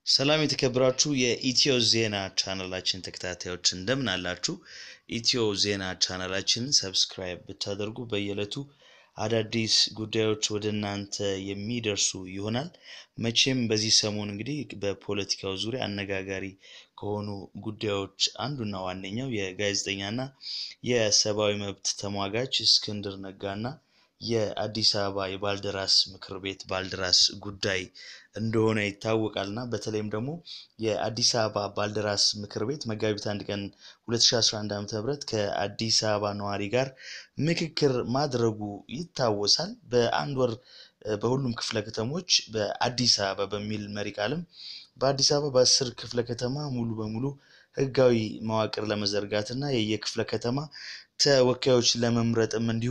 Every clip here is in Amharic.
ሰላም የተከበራችሁ የኢትዮ ዜና ቻናላችን ተከታታዮች እንደምን አላችሁ? ኢትዮ ዜና ቻናላችንን ሰብስክራይብ ብታደርጉ በየዕለቱ አዳዲስ ጉዳዮች ወደ እናንተ የሚደርሱ ይሆናል። መቼም በዚህ ሰሞን እንግዲህ በፖለቲካው ዙሪያ አነጋጋሪ ከሆኑ ጉዳዮች አንዱና ዋነኛው የጋዜጠኛና የሰብአዊ መብት ተሟጋች እስክንድር ነጋና የአዲስ አበባ የባልደራስ ምክር ቤት ባልደራስ ጉዳይ እንደሆነ ይታወቃል እና በተለይም ደግሞ የአዲስ አበባ ባልደራስ ምክር ቤት መጋቢት አንድ ቀን 2011 ዓ ም ከአዲስ አበባ ነዋሪ ጋር ምክክር ማድረጉ ይታወሳል። በአንድ ወር በሁሉም ክፍለ ከተሞች በአዲስ አበባ በሚል መሪ ቃልም በአዲስ አበባ በአስር ክፍለ ከተማ ሙሉ በሙሉ ህጋዊ መዋቅር ለመዘርጋት እና የየክፍለ ከተማ ተወካዮች ለመምረጥም እንዲሁ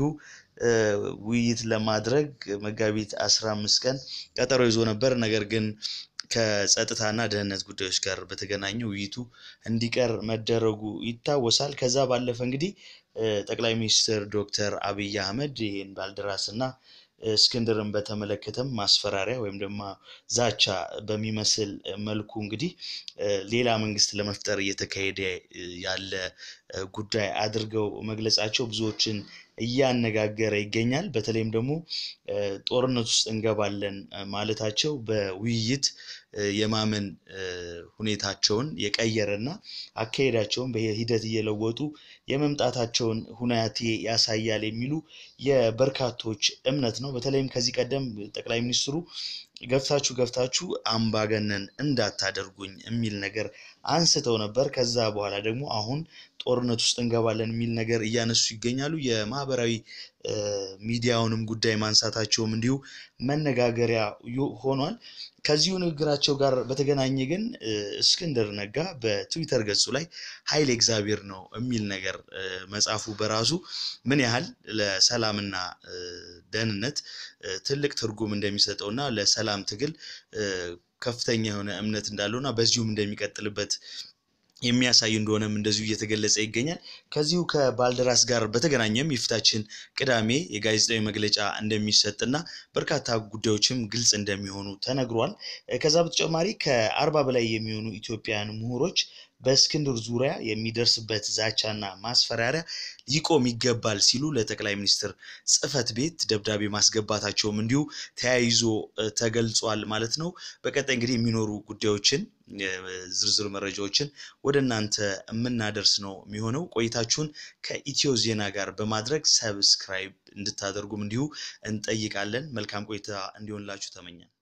ውይይት ለማድረግ መጋቢት አስራ አምስት ቀን ቀጠሮ ይዞ ነበር። ነገር ግን ከጸጥታና ደህንነት ጉዳዮች ጋር በተገናኘ ውይይቱ እንዲቀር መደረጉ ይታወሳል። ከዛ ባለፈ እንግዲህ ጠቅላይ ሚኒስትር ዶክተር አብይ አህመድ ይህን ባልደራስ እና እስክንድርን በተመለከተም ማስፈራሪያ ወይም ደግሞ ዛቻ በሚመስል መልኩ እንግዲህ ሌላ መንግስት ለመፍጠር እየተካሄደ ያለ ጉዳይ አድርገው መግለጻቸው ብዙዎችን እያነጋገረ ይገኛል። በተለይም ደግሞ ጦርነት ውስጥ እንገባለን ማለታቸው በውይይት የማመን ሁኔታቸውን የቀየረና አካሄዳቸውን በሂደት እየለወጡ የመምጣታቸውን ሁናቴ ያሳያል የሚሉ የበርካቶች እምነት ነው። በተለይም ከዚህ ቀደም ጠቅላይ ሚኒስትሩ ገፍታችሁ ገፍታችሁ አምባገነን እንዳታደርጉኝ የሚል ነገር አንስተው ነበር። ከዛ በኋላ ደግሞ አሁን ጦርነት ውስጥ እንገባለን የሚል ነገር እያነሱ ይገኛሉ። የማህበራዊ ሚዲያውንም ጉዳይ ማንሳታቸውም እንዲሁ መነጋገሪያ ሆኗል። ከዚሁ ንግግራቸው ጋር በተገናኘ ግን እስክንድር ነጋ በትዊተር ገጹ ላይ ኃይል እግዚአብሔር ነው የሚል ነገር መጻፉ በራሱ ምን ያህል ለሰላምና ደህንነት ትልቅ ትርጉም እንደሚሰጠውና ለሰላም ትግል ከፍተኛ የሆነ እምነት እንዳለውና በዚሁም እንደሚቀጥልበት የሚያሳይ እንደሆነም እንደዚሁ እየተገለጸ ይገኛል። ከዚሁ ከባልደራስ ጋር በተገናኘም የፊታችን ቅዳሜ የጋዜጣዊ መግለጫ እንደሚሰጥና በርካታ ጉዳዮችም ግልጽ እንደሚሆኑ ተነግሯል። ከዛ በተጨማሪ ከአርባ በላይ የሚሆኑ ኢትዮጵያውያን ምሁሮች በእስክንድር ዙሪያ የሚደርስበት ዛቻና ማስፈራሪያ ሊቆም ይገባል ሲሉ ለጠቅላይ ሚኒስትር ጽሕፈት ቤት ደብዳቤ ማስገባታቸውም እንዲሁ ተያይዞ ተገልጿል ማለት ነው። በቀጣይ እንግዲህ የሚኖሩ ጉዳዮችን ዝርዝር መረጃዎችን ወደ እናንተ የምናደርስ ነው የሚሆነው። ቆይታችሁን ከኢትዮ ዜና ጋር በማድረግ ሰብስክራይብ እንድታደርጉም እንዲሁ እንጠይቃለን። መልካም ቆይታ እንዲሆንላችሁ ተመኛል።